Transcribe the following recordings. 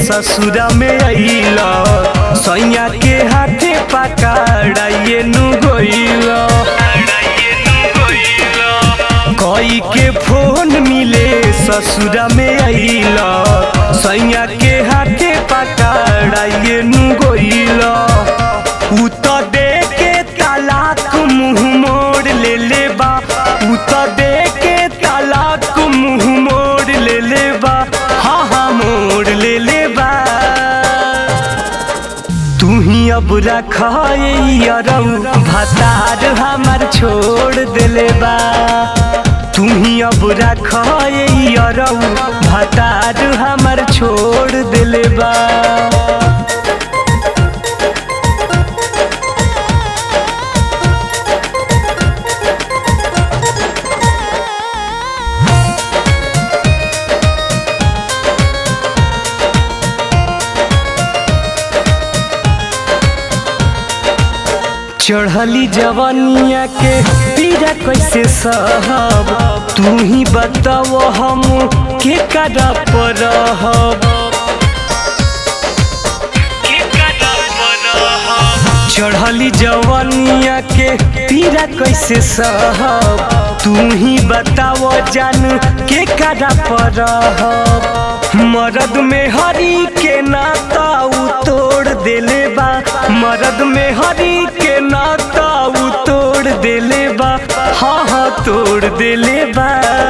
ससुरा में अइला सैया के हाथे पकड़ाइए नु गइला कई के फोन मिले ससुरा में अइला सैया के हाथे पकड़ाइए नु गइला उ त दे के तलाक मुंह मोड़ ले ले बा उ त दे के तलाक मुंह मोड़ ले ले बा हाँ हाँ मोड़ ले ले बा तू ही अब रखरऊ भतार हमार छोड़ देले बा तू ही अब रखरऊ भतार हमार छोड़ देले बा चढ़ली जवनिया के पीड़ा कैसे सहब तू ही बताओ हम के कदा पर चढ़ली जवनिया के पीड़ा कैसे सहब तू ही बताओ जान के कदा पर मरद में हरी के नाता उ तोड़ देले बा मरद में हरी के नाता उ तोड़ देले बा हाँ हाँ तोड़ देले बा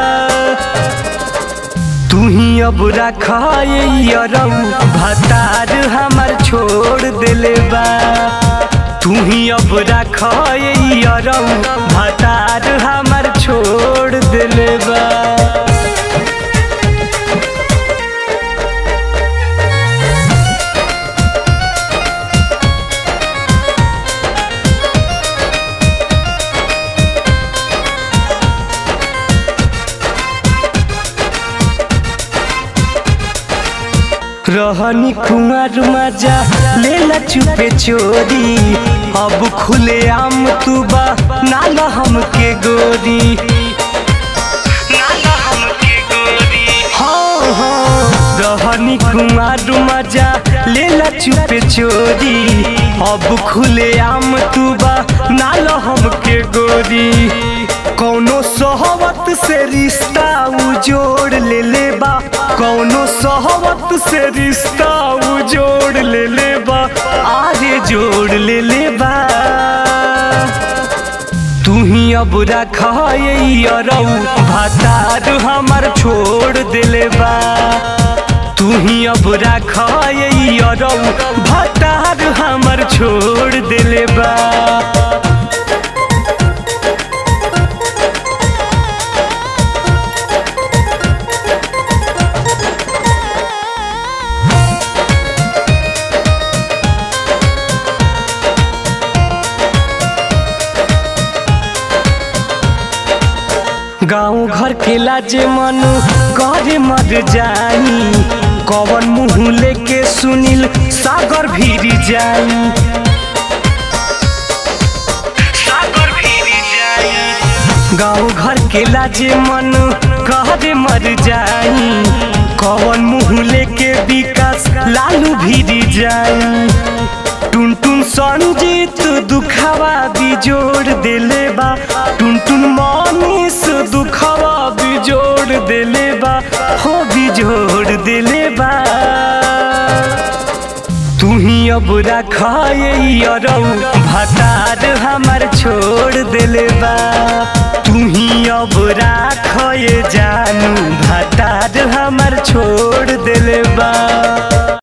तू ही अब रखरऊ भतार हमार छोड़ देले बा तू ही अब रखरऊ भतार हमार छोड़ देले बा रहनी कुमार मजा लेला चुपे चोरी अब खुले आम तू बा नाला हमके गोरी हाँ हाँ रहनी कुमार मजा लेला चुपे चोरी अब खुले आम तू बा नाला हमके गोरी कौनो सहवत से रिश्ता उजोड़ ले ले बा कौनो सहवत से रिश्ता उजोड़ ले ले बा आगे जोड़ ले ले बा तू ही अब रखरऊ भतार हमार छोड़ देले बा तू ही अब रखरऊ भतार हमार छोड़ देले बा गाँव घर के लाजे मन करे मर जाई कवन मुँह लेके सुनील सागर भीरी जाई गाँव घर के लाजे मन करे मर जाई कवन मुँह लेके विकास लालू भीरी जाई टुन टुन संजीत दुखावा बिजोड़ देले बा टुन टुन मनीष दुखावा बिजोड़ देले बा हो बिजोड़ देले बा तू ही अब रखरऊ भतार हमार छोड़ देले बा तू ही अब राख जानू भतार हमार छोड़ देले बा